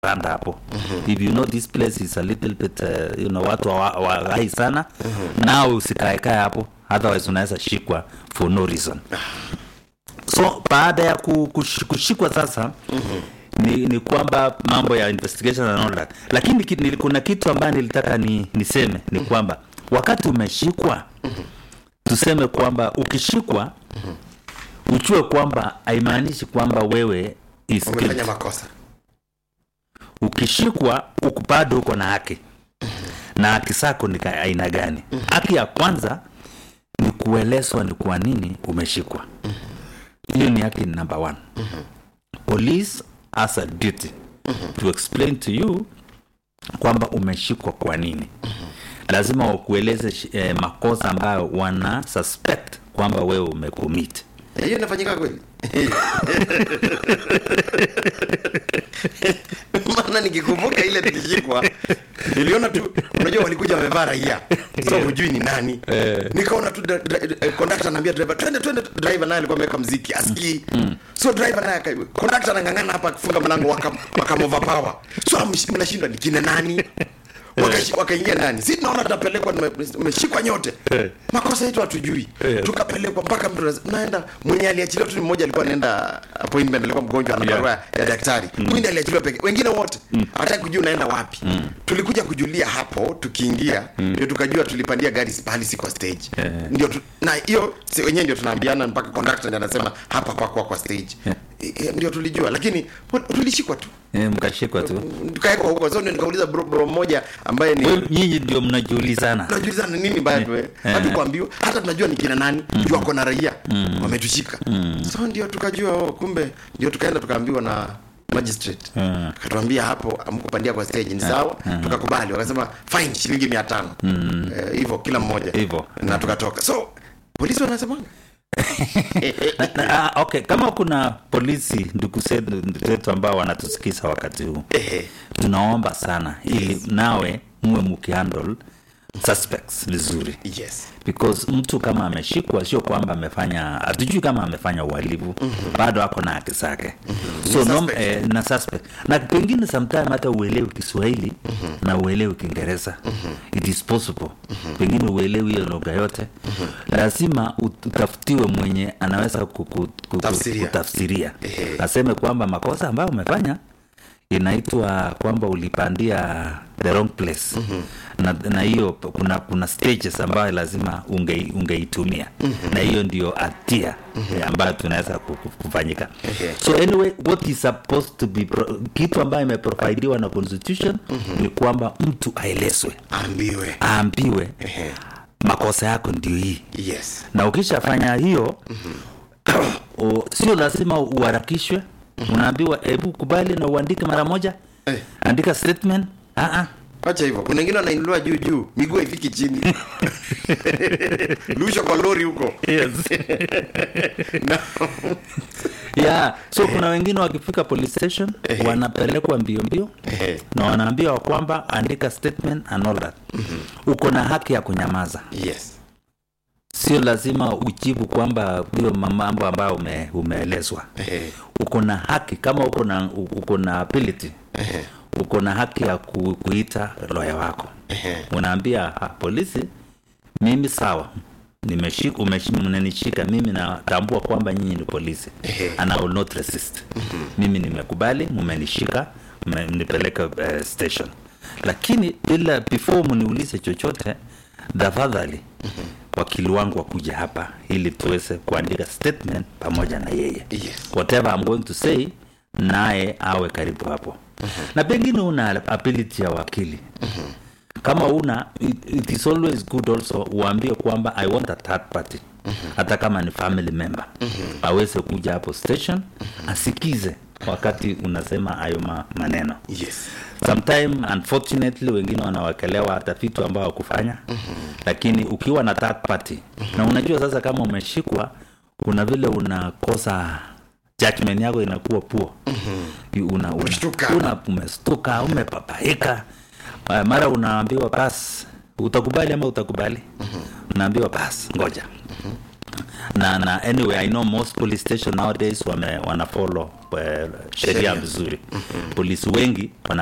randa hapo if you know this place is a little bit uh, you know watu wa- waghai sana nao usikaekae hapo otherwise unaweza shikwa for no reason so baada ya ku- kush- kushikwa sasa ni, ni kwamba mambo ya investigation and all that lakini ki- nili- kuna kitu ambayo nilitaka ni, niseme ni kwamba wakati umeshikwa tuseme kwamba ukishikwa ujue kwamba haimaanishi kwamba wewe is umefanya guilty. makosa ukishikwa uko- bado uko na haki na haki zako ni ka- aina gani haki ya kwanza ni kuelezwa ni kwa nini umeshikwa hiyo ni haki number one police has a duty to explain to you kwamba umeshikwa kwa nini lazima wakueleze shi- eh, makosa ambayo wana suspect kwamba wewe umecommit Eh, hiyo inafanyika kweli maana nikikumbuka ile tukishikwa niliona tu unajua walikuja wamevaa raia so hujui ni nani nikaona tu kondakta anaambia driver twende twende driver naye alikuwa ameweka mziki asikii so driver naye aka- kondakta anang'ang'ana hapa akifunga mlango waka- wakamovapawa so amsh- mnashindwa ni kina nani Wakashi- wakaingia ndani si tunaona tunapelekwa tume- tumeshikwa nyote makosa yetu hatujui tukapelekwa mpaka mtu anasema, naenda mwenye aliachiliwa tu ni mmoja alikuwa anaenda appointment alikuwa mgonjwa ana barua ya daktari huyu ndiye aliachiliwa peke wengine wote hataki kujua unaenda wapi tulikuja kujulia hapo tukiingia ndio tukajua tulipandia gari pahali si kwa stage ndio tu, na hiyo si wenyewe ndio tunaambiana mpaka conductor ndiye anasema hapa pakuwa kwa stage Eh, ndio tulijua lakini tulishikwa tu eh, mkashikwa tu tukawekwa huko so ndio nikauliza bro, bro mmoja ambaye ni Wewe- nyinyi ndio mnajiulizana tunajulizana nini mbaya tu hatukuambiwa hata tunajua ni kina nani juu wako na raia wametushika so ndio tukajua oh, kumbe ndio tukaenda tukaambiwa na magistrate Mm. akatuambia hapo amkupandia kwa stage ni sawa tukakubali wakasema fine shilingi mia tano Eh, hivyo kila mmoja Hivyo. na tukatoka so polisi wanasemanga Na- na- ah, okay kama kuna polisi ndugu zetu zetu ambao wanatusikiza wakati huu Ehe. tunaomba sana ili nawe muwe mkihandle suspects vizuri yes because mtu kama ameshikwa sio kwamba amefanya hatujui kama amefanya uhalifu bado ako na haki zake so nom, suspect. eh, na suspect na pengine sometime hata uelewi kiswahili na uelewi kiingereza it is possible pengine uelewi hiyo lugha yote lazima ut- utafutiwe mwenye anaweza kuku- kuku- Tafsiria. kutafsiria Ehe. aseme kwamba makosa ambayo umefanya inaitwa kwamba ulipandia the wrong place na na hiyo kuna kuna stages ambayo lazima unge, ungeitumia na hiyo ndio hatia eh, ambayo tunaweza ku- ku- kufanyika Ehe. so anyway what is supposed to be pro, kitu ambayo imeprovidiwa na constitution ni kwamba mtu aelezwe ambiwe aambiwe Ehe. makosa yako ndio hii yes na ukishafanya hiyo o, sio lazima uharakishwe unaambiwa hebu kubali na uandike mara moja Eh. andika statement ah ah wacha hivyo kuna wengine wanainuliwa juu juu miguu haifiki chini lusha kwa lori huko yes. Na- yeah. so kuna wengine wakifika police station Ehe. wanapelekwa mbio mbio Ehe. na wanaambiwa kwamba andika statement and all that uko na haki ya kunyamaza yes sio lazima ujibu kwamba hiyo mambo ambayo ume, umeelezwa Ehe. uko na haki kama uko na uko na ability Ehe. uko na haki ya ku, kuita loya wako Ehe. unaambia "Ah, polisi mimi sawa nimeshika umeshi- mnanishika mimi natambua kwamba nyinyi ni polisi Ehe. and I will not resist mimi nimekubali mmenishika mmenipeleka uh, station lakini bila before mniulize chochote tafadhali wakili wangu wakuja hapa ili tuweze kuandika statement pamoja na yeye Yes. whatever I'm going to say naye awe karibu hapo na pengine una ability ya wakili kama una it, it is always good also uambie kwamba i want a third party hata kama ni family member aweze kuja hapo station asikize wakati unasema hayo ma- maneno yes sometime unfortunately wengine wanawekelewa hata vitu ambao wakufanya lakini ukiwa na third party na unajua sasa kama umeshikwa kuna vile unakosa judgment yako inakuwa puo una, una, Umeshtuka. una, umestuka umepapaika uh, mara unaambiwa bas utakubali ama utakubali unaambiwa bas ngoja na na anyway i know most police station nowadays wame wana follow eh, sheria Sheria. vizuri polisi wengi wana